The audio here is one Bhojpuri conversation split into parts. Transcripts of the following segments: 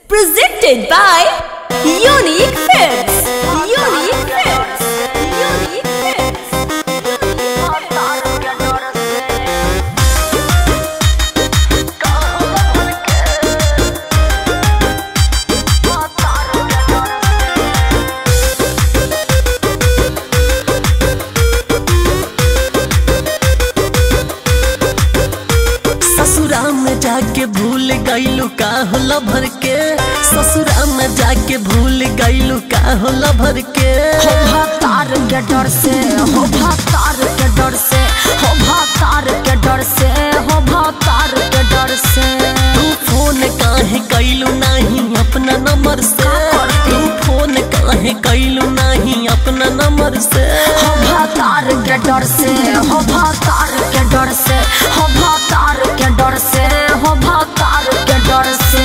Presented by Unique Films. Unique Films. Unique Films. ससुरा में जाके भूल गईलू का होला भर के ससुरा में जाके भूल गईलू का होला भर के हो भातार के डर से हो भातार के डर से हो भातार के डर से हो भातार के डर से तू फोन काहे कैलू नहीं अपना नंबर से तू फोन काहे कैलू नहीं अपना नंबर से हो भातार के डर से हो भातार के डर से हो भातार के डर से हो भातार के डर से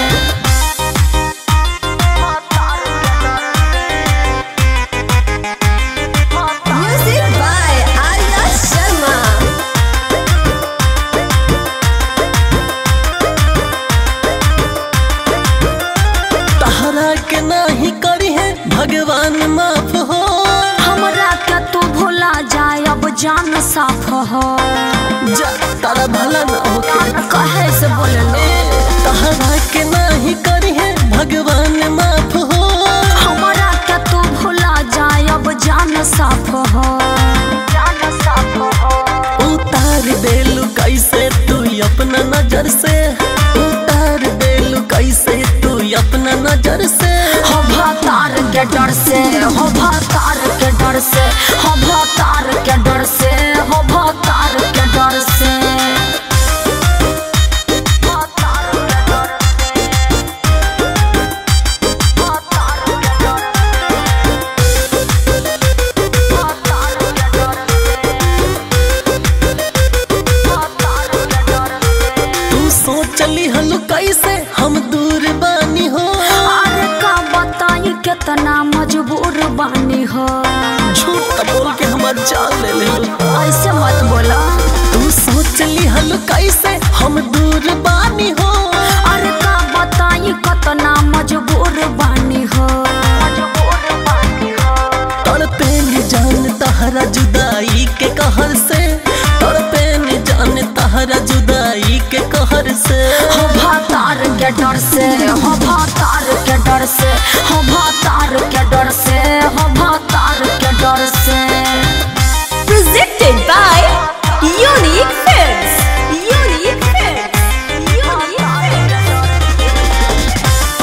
Music by Arya Sharma. तहरा के नहीं करी है भगवान माफ हो हमरा के तू भुला जाए अब जान साफ हो जा तारा भला ना होके कहे से बोले तहरा के नहीं करी है भगवान माफ हो हमरा के तू भुला जाए अब जान साफ हो जान साफ हो उतार देलू कैसे तू अपना नजर से उतार देलू कैसे तू अपना नजर से हो भातार के डर से हो भातार के डर से हो भातार के डर से हो भातार के डर से तू सोचली हलू कैसे हम दूर बानी हो अरे का बताई कितना मजबूर बानी हो झूठ का बोल के हमार जान ले ले ऐसे मत बोला तू सोचली हलू कैसे हम दूर बानी हो अरे का बताई कितना मजबूर बानी हो तड़पे न जान तहरा जुदाई के कहर से तड़पे न जान तहरा जुदाई के कहर से हो भातार के डर से हो भातार के डर से हो भातार के डर से हो भातार के डर से Presented by Unique Films. Unique Films. Unique Films.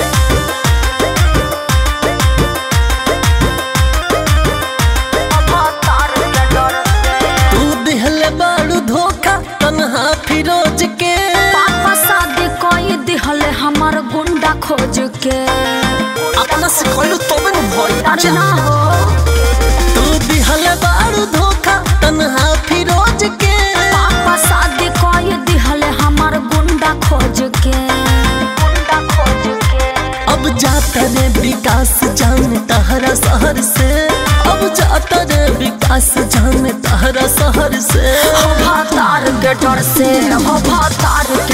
तू दिहले बाड़ू धोखा तन्हा फिरोज के पापा शादी कोई दिहले हमार गुंडा खोज के अपना सिखौलू तबे न भइल अरे ना हो तू दिहले बाड़ू धोखा तन्हा फिरोज के पापा शादी कोई दिहले हमार गुंडा खोज के गुंडा खोज के अब जाता रे विकास जान तहरा शहर से अब जाता रे विकास जान तहरा शहर से हो भातार के डर से हो भातार के